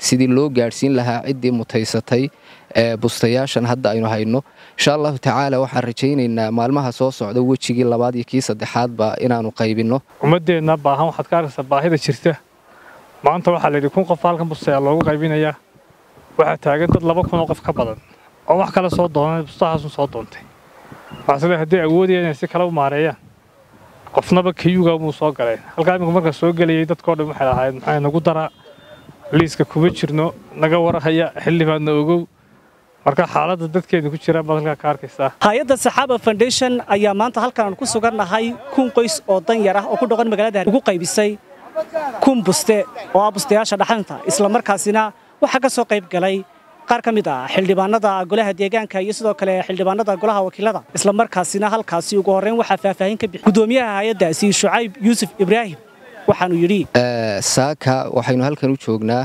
sidii loo gaadhsiin lahaa ciddii mutaysatay bustayaashan hadda aynu hayno insha allahu tacaala waxaan rajaynaynaa maalmaha soo socda wejigii labaad iyo kii saddexaadba inaanu qaybinno ummaddeenna baahan waxaad ka arkaysaa baahida jirta maanta waxaa layidhi kun qof halkan bustayaa loogu qaybinayaa waxaa taagan dad laba kun oo qof ka badan oo wax kale soo doonay bustahaasun soo doontay waxaasle hadday awoodaya inay si kale u maareeyaan qofnaba kayuga muu soo galeen halkaa iminku marka soo gelayay dadkao dhan waxay lahaayeen maxaa nagu daraa liiska kuma jirno naga warhaya xildhibaadna ogow marka xaaladda dadkeenu ku jiraan baad halkaa ka arkaysaa hay-adda saxaaba foundation ayaa maanta halkan aan ku sugannahay kun qoys oo dan yar ah oo ku dhaqan magaalada ugu qaybisay kun buste oo ah bustayaasha dhaxanta isla markaasina waxaa ka soo qayb galay qaar ka mid ah xildhibaanada golaha deegaanka iyo sidoo kale xildhibaanada golaha wakiilada isla markaasina halkaasi ugu horreyn waxaa faahfaahin ka bixi gudoomiyaha hay-addaasi shucayb yuusuf ibraahim waxaanu yidhi saaka waxaynu halkan u joognaa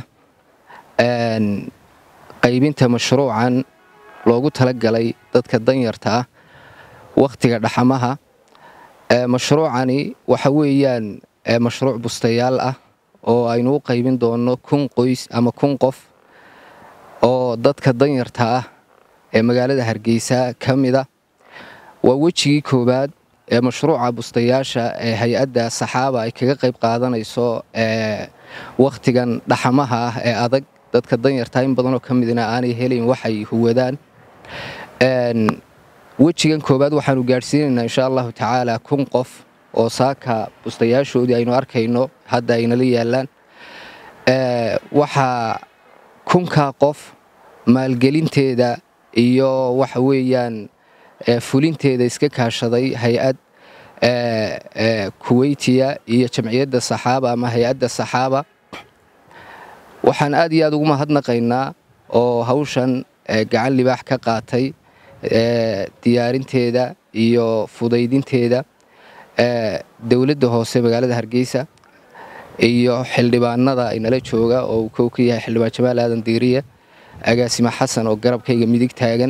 qaybinta mashruucan loogu talagalay dadka danyarta ah wakhtiga dhaxamaha mashruucani waxa weeyaan mashruuc bustayaal ah oo aynu u qaybin doonno kun qoys ama kun qof oo dadka danyarta ah ee magaalada hargeysa ka mida waa wejigii koowaad ee mashruuca bustayaasha ee hay-adda saxaaba ay kaga qayb qaadanayso wakhtigan dhaxamaha ah ee adag dadka danyarta in badanoo ka midna aanay helayn waxay huwadaan wejigan koowaad waxaanu gaadhsiinaynaa insha allahu tacaala kun qof oo saaka bustayaashoodii aynu arkayno hadda aynala yaallaan waxaa kunkaa qof maalgelinteeda iyo waxa weeyaan fulinteeda iska kaashaday hay-ad kuweytiya iyo jamciyadda saxaaba ama hay-adda saxaaba waxaan aad iyo aad ugu mahadnaqaynaa oo hawshan gacan libaax ka qaatay diyaarinteeda iyo fudaydinteeda dowladda hoose magaalada hargeysa iyo xildhibaanada inala jooga oo uu kow ka yahay xildhibaan jamaal aadan diiriye agaasimo xasan oo garabkayga midig taagan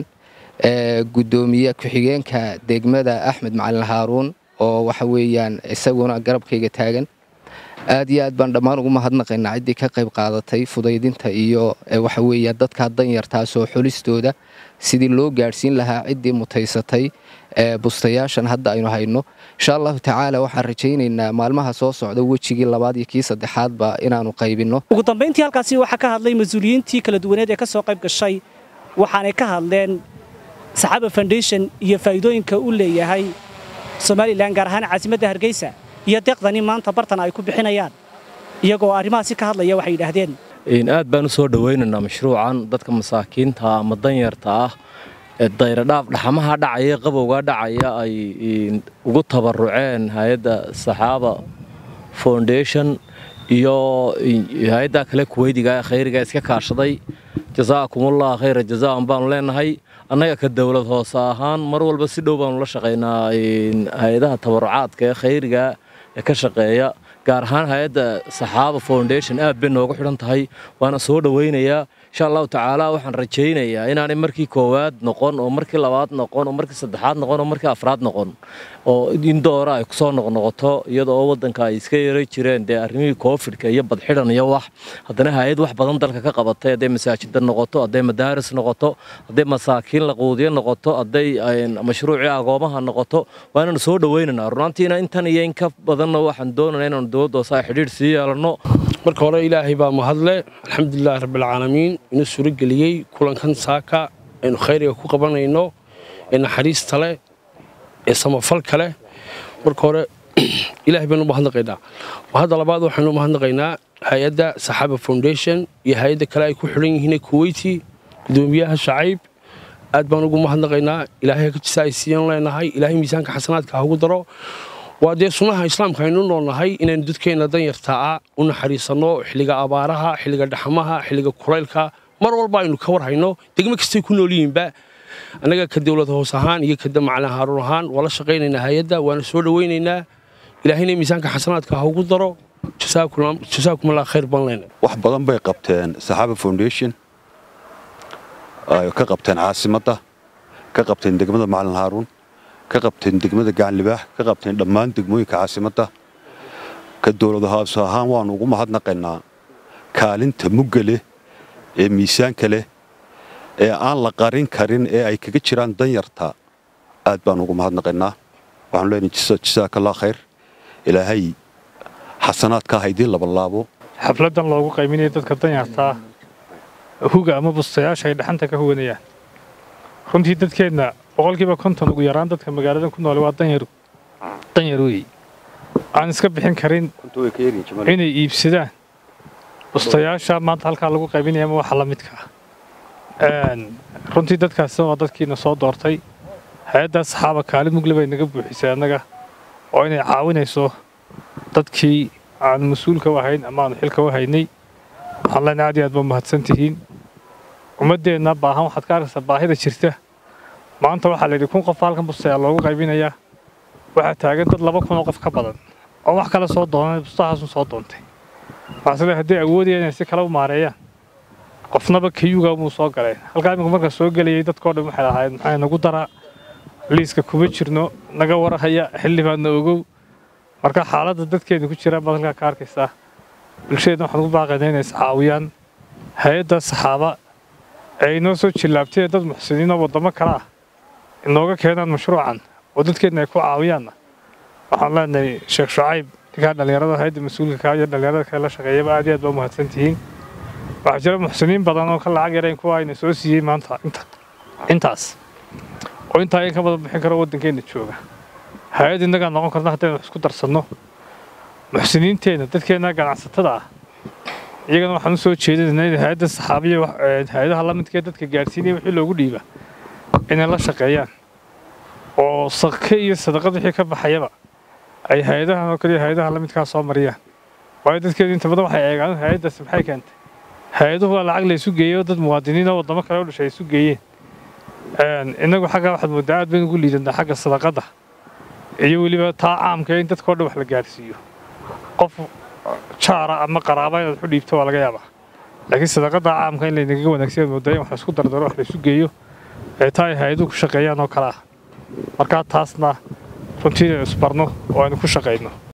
gudoomiye ku-xigeenka degmada axmed macalin haaruun oo waxa weeyaan isaguna garabkayga taagan aad iyo aad baan dhammaan ugu mahadnaqaynaa ciddii ka qayb qaadatay fudaydinta iyo waxa weeyaan dadkaa danyartaasoo xulistooda sidii loo gaadhsiin lahaa ciddii mutaysatay bustayaashan hadda aynu hayno insha allahu tacaala waxaan rajaynaynaa maalmaha soo socda wejigii labaad iyo kii saddexaadba inaanu qaybinno ugu dambayntii halkaasi waxaa ka hadlay mas-uuliyiintii kala duwaneed ee ka soo qayb gashay waxaanay ka hadleen saxaaba foundation iyo faa'iidooyinka u leeyahay somalilan gaar ahaan caasimadda hargeysa iyo deeqdani maanta bartan ay ku bixinayaan iyagoo arrimahaasi ka hadlaya waxay yidhaahdeen aad baan u soo dhowaynaynaa mashruucan dadka masaakiinta ama danyarta ah ee dayradhaaf dhaxamaha dhacaya qabowgaa dhacaya ay ugu tabaruceen hay-adda saxaaba foundation iyo hay-adda kale kuweydiga ee khayriga iska kaashaday jasaakumullah khayra jazaan baanu leenahay annaga ka dowlad hoose ahaan mar walba si dhow baanu la shaqaynaa hay-adaha tabarucaadka ee khayriga ee ka shaqeeya gaar ahaan hay-adda saxaaba foundation aad bay noogu xidhan tahay waana soo dhowaynayaa insha allahu tacaala waxaan rajaynayaa inaanay markii koowaad noqon oo markii labaad noqon oo markii saddexaad noqon oo markii afraad noqon oo in doora ay kusoo noqnoqoto iyada oo waddanka ay iska yeeray jireen dee arrimihii koofidhka iyo badxidhan iyo wax haddana hay-ad wax badan dalka ka qabatay hadday masaajida noqoto hadday madaaris noqoto hadday masaakiin laquudiyo noqoto hadday mashruucii agoomaha noqoto waa inaanu soo dhowaynaynaa runaantiina intan iyo in ka badanna waxaan doonanaa inaanu dowladda hoose ay xidhiidh sii yeelanno marka hore ilaahay baa mahadle alxamdulilaahi rabbilcaalamiin inuu suurageliyey kulankan saaka aynu khayriga ku qabanayno ee naxariista leh ee samafalka leh marka hore ilaahay baynu mahadnaqaynaa hadda labaad waxaynu mahadnaqaynaa hay-adda saxaaba foundation iyo hay-adda kale ay ku xidhan yihiin kuweyti gudoomiyaha shacayb aad baan ugu mahadnaqaynaa ilaahay hagajisa ay siiyan leenahay ilaahay miisaanka xasanaadka ha ugu daro waa dee sunnaha islaamka aynu noolnahay inaynu dadkeenna danyartaa u naxariisanno xilliga abaaraha xilliga dhaxmaha xilliga kulaylka mar walba aynu ka warhayno degmo kastay ku nool yihiinba annaga ka dowlad hoos ahaan iyo ka macalin haaruun ahaan waa la shaqaynaynaa hay-adda waana soo dhowaynaynaa ilaahayna miisaanka xasanaadka ha ugu daro jasaakum allah khayr baan leenahay wax badan bay qabteen saxaaba foundation ay ka qabteen caasimadda ka qabteen degmada macalin haaruun ka qabteen degmada gacanlibaax ka qabteen dhammaan degmooyinka caasimadda ka dowlad hoose ahaan waannu ugu mahadnaqaynaa kaalinta mugga leh ee miisaanka leh ee aan la qarin karin ee ay kaga jiraan danyarta aad baan ugu mahadnaqaynaa waxaanu leenahay jasaakallah khayr ilaahay xasanaadka haydii labalaabo xafladan loogu qayminayo dadka danyartaa huga ama bustayaasha ay dhaxanta ka huwanayaan runtii dadkeenna boqolkiiba konton ugu yaraan dadka magaaladan ku noole waa danyar danyar weey aan iska bixin karin inay iibsadaan bustayaasha maanta halkaa lagu qaybinaya ama waxa la midka ah runtii dadkaasi waa dadkiina soo doortay hay-addaa saxaaba kaalin mugle bay naga buuxisay annaga oo inay caawinayso dadkii aan mas-uulka u ahayn ama aanu xilka u haynay waxaan leenahay aad iyo aad ba mahadsan tihiin ummaddeenna baahan waxaad ka arkaysaa baahida jirta maanta waxaa layidhi kun qof halkan bustayaa loogu qaybinayaa waxaa taagan dad laba kun oo qof ka badan oo wax kale soo doonay bustahaasun soo doontay maasile hadday awoodayaan inay si kale u maareeyaan qofnaba kayuga muu soo galeen halkaa imika markaa soo gelayay dadkao dhan waxay lahaayeen maxaa nagu daraa liiska kuma jirno naga warahaya xildhibaanna ogow marka xaaladda dadkeena ku jiraan baad halkaa ka arkaysaa bulshadeedna waxaan ugu baaqaynaa inay iscaawiyaan hay-adda saxaaba ee inoo soo jillaabtay dad muxsiniin oo waddamo kale ah inooga keenaan mashruucan oo dadkeenna ay ku caawiyaanna waxaan leenahay sheekh shucayb ninkaa dhallinyarada hay-adda mas-uulka kaa iyo dhallinyarada kale la shaqeeyaba aad iyo aad baa umahadsan tihiin waxaa jira muxsiniin badan oo ka lacag yarayn kuwa ayna soo siiyey maanta intaas oo intaa in ka badan bixin karo waddankeenna jooga hay-ad innagaa noqon karna haddaynu wax isku darsanno muxsiniinteenna dadkeenna ganacsatada ah iyagana waxaan u soo jeedinaynaa in hay-adda saxaabiya hay-adaha la midkee dadka gaadhsiinaya wixii loogu dhiiba inay la shaqeeyaan oo sake iyo sadaqad wixii ka baxayaba ay hay-adahan oo kaliya hay-adaha la midkaa soo mariyaan waayo dadkeedu inta badan waxay eegaan hay-addaasi maxay keentay hay-aduhu waa lacag la isu geeyey oo dad muwaadiniin oo waddamo kale u dhashay ay isu geeyeen innagu xaggaa waxaad mooddaa aad baynu ugu liidanaa xagga sadaqadda iyo weliba taa caamka in dadkao dhan wax la gaadhsiiyo qof jaara ama qaraaba inaad waxu dhiibto waa laga yaabaa laakiin sadaqadda caamka in laynaga wanaagsan mooddaa in wax la isku dardaro wax la isu geeyo ee taa ay hay-aduhu ku shaqeeyaan oo kale ah markaa taasna runtii inaynu isbarno oo aynu ku shaqayno